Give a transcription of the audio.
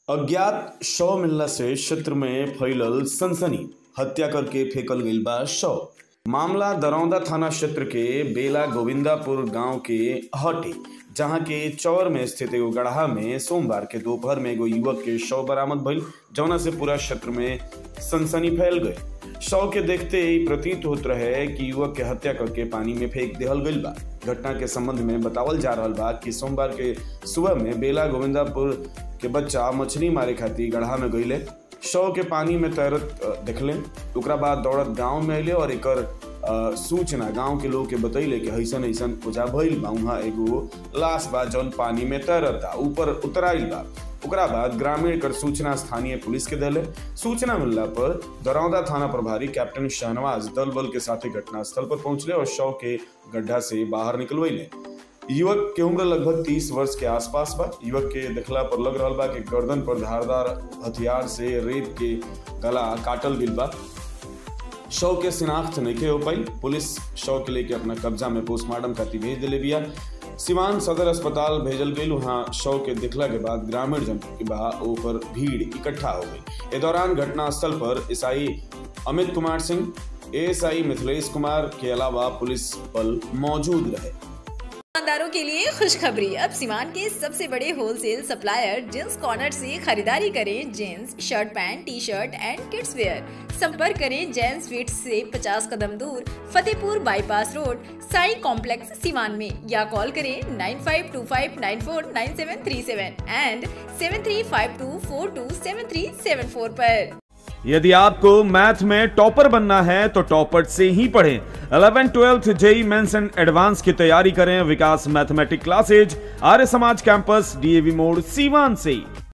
अज्ञात शव मिलला से क्षेत्र में फैलल सनसनी हत्या करके फेकल गईल बा शव मामला दरौदा थाना क्षेत्र के बेला गोविंदापुर गांव के हटे जहां के चौर में स्थित एगो गढ़ा में सोमवार के दोपहर में एगो युवक के शव बरामद भइल जौना से पूरा क्षेत्र में सनसनी फैल गई शव के देखते ही प्रतीत होत रहे कि युवक के हत्या करके पानी में फेंक देहल गईल बा घटना के संबंध में बतावल जा रहल बा कि सोमवार के सुबह में बेला गोविंदापुर के बच्चा मछली मारे खातिर गढ़ा में गईले शव के पानी में तैरत अ, देखले ओकरा बाद दौड़त गांव में अइले और एकर अ, सूचना गांव के लोग के बतैले कि ऐसन ऐसन पूजा भइल बा उहाँ एगो लाश बा जौन पानी में तैरता ऊपर उतराइल बा ओकरा बाद ग्रामीण एकर सूचना स्थानीय पुलिस के देले सूचना मिलला पर दरौदा थाना प्रभारी कैप्टन शहनवाज दल बल के साथे घटनास्थल पर पहुंचले और शव के गड्ढा से बाहर निकलवैले युवक के उम्र लगभग तीस वर्ष के आसपास बा युवक के देखला पर लग रहल बा कि गर्दन पर धारदार हथियार से रेत के गला काटल गईल बा शव के शिनाख्त नहीं हो पाई पुलिस शव के लेके अपना कब्जा में पोस्टमार्टम खातिर भेज दिले बिया सिवान सदर अस्पताल भेजल गई वहाँ शव के दिखला के बाद ग्रामीण जन के बा ओपर भीड़ इकट्ठा हो गई इस दौरान घटनास्थल पर एसआई अमित कुमार सिंह एएसआई मिथिलेश कुमार के अलावा पुलिस बल मौजूद रहे दुकानदारों के लिए खुशखबरी अब सीमान के सबसे बड़े होलसेल सप्लायर जेंस कॉर्नर से खरीदारी करें gents shirt pant T shirt and kids wear संपर्क करें जेंस फिट्स से 50 कदम दूर Fatehpur bypass road Sai complex Siwan में या कॉल करें nine five two five nine four nine seven three seven and seven three five two four two seven three seven four पर यदि आपको मैथ में टॉपर बनना है तो टॉपर से ही पढ़ें 11 ट्वेल्थ जेई मेंस एंड एडवांस की तैयारी करें विकास मैथमेटिक क्लासेज आर्य समाज कैंपस डीएवी मोड़ सीवान से